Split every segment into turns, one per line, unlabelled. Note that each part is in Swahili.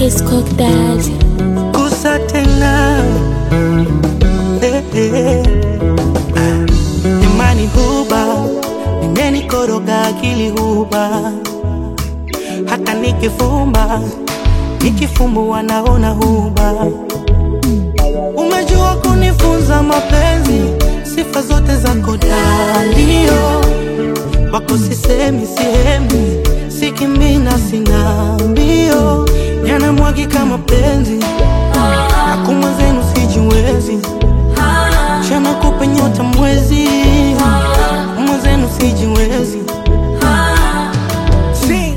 Kiss Cook Daddy.
Gusa tena eh, eh. Ah, Imani huba imenikoroga akili huba, hata nikifumba nikifumbua naona huba. Umejua kunifunza mapenzi, sifa zote zako dalio wako sisemi sihemi, sikimina sina mbio, yanamwagika mapenzi Akuma zenu sijiwezi, chana kupe nyota mwezi, akuma zenu sijiwezi. Si.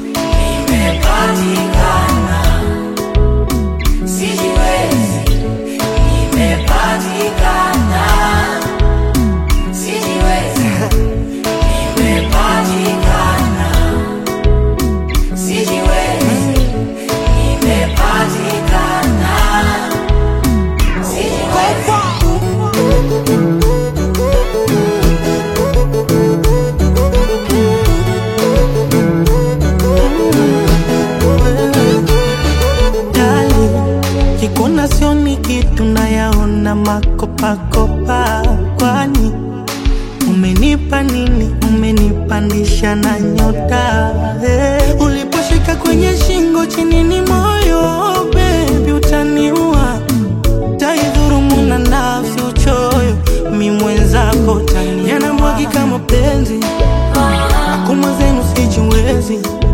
Dali, kikuna sioni kitu nayaona makopakopa, kwani umenipa nini? Umenipandisha na nyota hey. Uliposhika kwenye shingo chini ni moyo baby, utaniua taidhurumu na nafsi uchoyo, mi mwenzako tani yanamwagika mapenzi, akuma zenu sijiwezi